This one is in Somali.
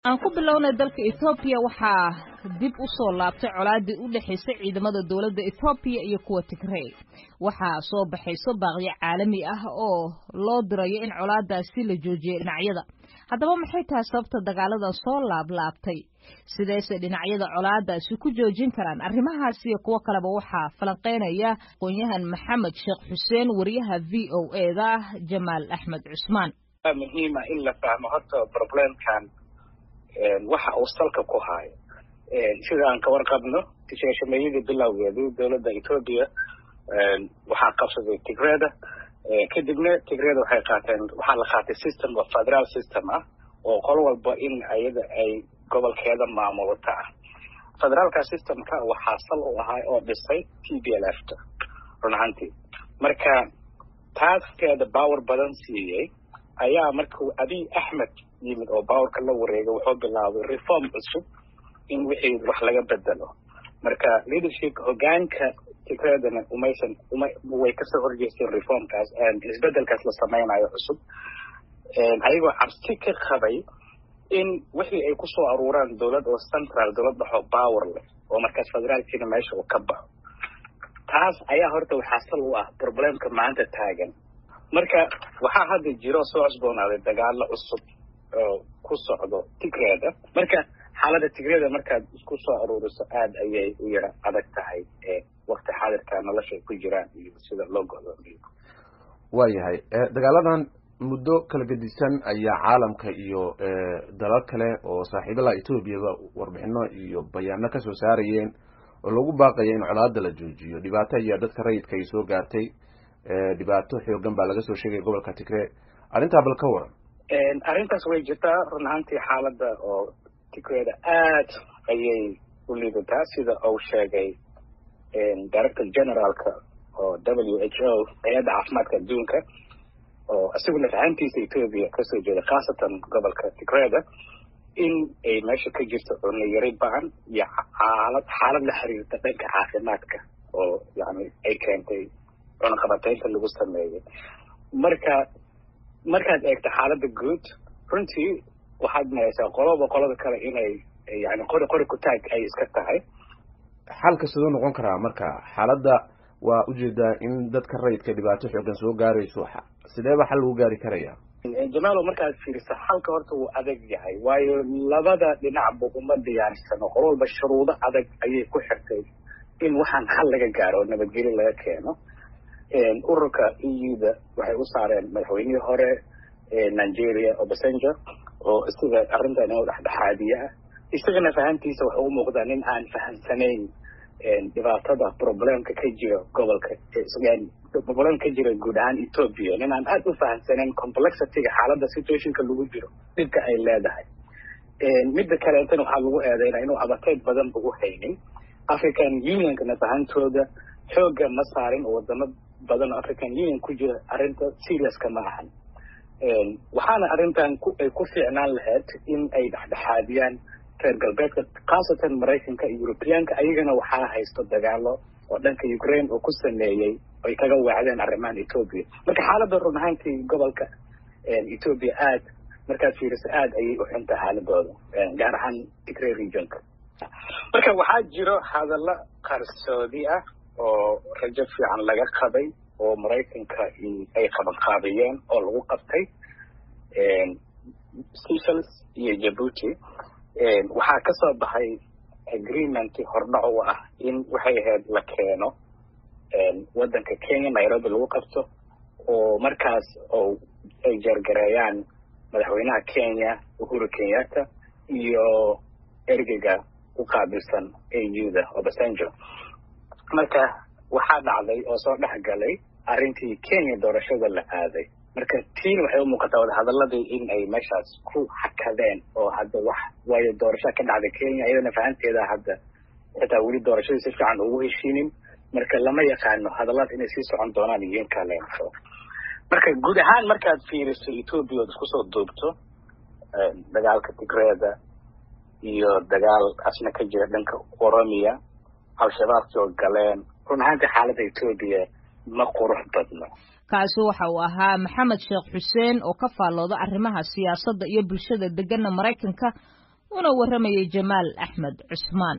aan ku bilownay dalka ethoobiya waxaa dib u soo laabtay colaadii u dhexaysay ciidamada dowladda ethoobiya iyo kuwa tigrey waxaa soo baxayso baaqyo caalami ah oo loo dirayo in colaadaasi la joojiyay dhinacyada haddaba maxay tahay sababta dagaaladan soo laablaabtay sideese dhinacyada colaadaasi ku joojin karaan arrimahaasi iyo kuwo kaleba waxaa falanqeynaya aqoon-yahan maxamed sheekh xuseen wariyaha v o e da jamaal axmed cusmaan muhiima in la fahmo horta problemkan waxa uu salka ku haayo sida aan ka warqabno tisheeshameeyadii bilowgeedii dowladda etoobiya waxaa qabsaday tigreda kadibna tigreda waxay qaateen waxaa la qaatay system oo federal system ah oo qol walba in ayada ay gobolkeeda maamulata ah federaalka systemka waxaa sal u ahaa oo dhisay t b l f ta run ahaantii marka taaskeeda power badan siiyey ayaa markuu abiy axmed yimid oo bawarka la wareegay wuxuu bilaabay reform cusub in wixii wax laga bedelo marka leadership hogaanka tigreedana umaysan uma way kasoo horjeesteen reformkaas isbedelkaas la samaynayo cusub ayagoo cabsi ka qabay in wixii ay kusoo aruuraan dowlad oo central dowlad dhaxoo power leh oo markaas federaalkiina meesha uu ka baxo taas ayaa horta waxaa sal u ah problemka maanta taagan marka waxaa hadda jiro soo cusboonaaday dagaalo cusub oo ku socdo tigreeda marka xaaladda tigreeda markaad isku soo aruuriso aada ayay u yara adag tahay wakti xaadirka nolosha ay ku jiraan iyo sida loo godoomiyo waayahay dagaaladan muddo kala gedisan ayaa caalamka iyo dalal kale oo saaxiibada etoobiyaba warbixino iyo bayaano kasoo saarayeen oo lagu baaqaya in colaada la joojiyo dhibaato ayaa dadka rayidka ay soo gaartay dhibaato xoogan baa laga soo sheegaya gobolka tigree arrintaa bal ka waran arrintaas way jirtaa run ahaantii xaaladda oo tigreda aad ayay u liidataa sida uu sheegay director generaalka oo w h o hay-adda caafimaadka adduunka oo isaguna fahantiisa etoobiya kasoo jeeda khaasatan gobolka tigreda in ay meesha ka jirto cunno yari ba-an iyo xaalad xaalad la xiriirta dhanka caafimaadka oo yani ay keentay cunaqabateynta lagu sameeyey marka markaad eegto xaaladda guud runtii waxaad mahaysaa qoloba qolada kale inay yani qori qori kutaag ay iska tahay xalka siduu noqon karaa marka xaaladda waa ujeedaa in dadka rayidka dhibaato xoogan soo gaarayso sideeba xal lagu gaari karaya jamaalo markaad fiiriso xalka horta wuu adag yahay waayo labada dhinacba uma diyaarsano qolo walba shuruudo adag ayay ku xirtay in waxaan xal laga gaaro oo nabadgelyo laga keeno ururka e u da waxay u saareen madaxweynihii hore nigeria obasanjo oo isaga arrintan inuu dhexdhexaadiye ah isagana fahantiisa waxay u muuqdaa nin aan fahamsanayn dhibaatada problemka ka jira gobolka problemka ka jira guud ahaan ethoopia nin aan aada u fahamsanayn complexityga xaaladda situationka lagu jiro dhibka ay leedahay midda kaleetana waxaa lagu eedeynaa inuu abateyd badan ba u haynin african unionkana fahantooda xooga ma saarin oo wadamo badan oo african union ku jira arrinta seriouska ma ahan waxaana arrintan ay ku fiicnaan lahayd in ay dhexdhexaadiyaan reer galbeedka khaasatan maraykanka iyo europeyaanka ayagana waxaa haysto dagaalo oo dhanka ukraine oo ku sameeyey ay kaga waacdeen arrimahan ethoopia marka xaaladda run ahaantii gobolka ethoopia aad markaad fiiriso aad ayay u xunta xaaladooda gaar ahaan tigray regionka marka waxaa jiro hadallo qarsoodi ah oo rajo fiican laga qabay oo maraykanka ay qabanqaabiyeen oo lagu qabtay seychelles iyo jabuuti waxaa kasoo baxay agreement hordhac u ah in waxay ahayd la keeno waddanka kenya nairobi lagu qabto oo markaas oo ay jeergareeyaan madaxweynaha kenya uhuru kenyatta iyo ergeyga u qaabilsan a u da obasanjo marka waxaa dhacday oo soo dhex galay arrintii kenya doorashada la aaday marka tiina waxay u muuqataa wadahadaladii in ay meeshaas ku xakadeen oo hadda wax waayo doorashaa ka dhacday kenya iyadana fahanteeda hadda xitaa weli doorashadii si fiican ugu heshiinin marka lama yaqaano hadallada inay sii socon doonaan iyo in kaleento marka guud ahaan markaad fiiriso ethoopia ood isku soo duubto dagaalka tigreeda iyo dagaal asna ka jira dhanka oromia al-shabaabkii oo galeen run ahaantii xaaladda ethoopia ma qurux badno kaasi waxa uu ahaa maxamed sheekh xuseen oo ka faallooda arrimaha siyaasadda iyo bulshada degana maraykanka una warramayay jamaal axmed cusmaan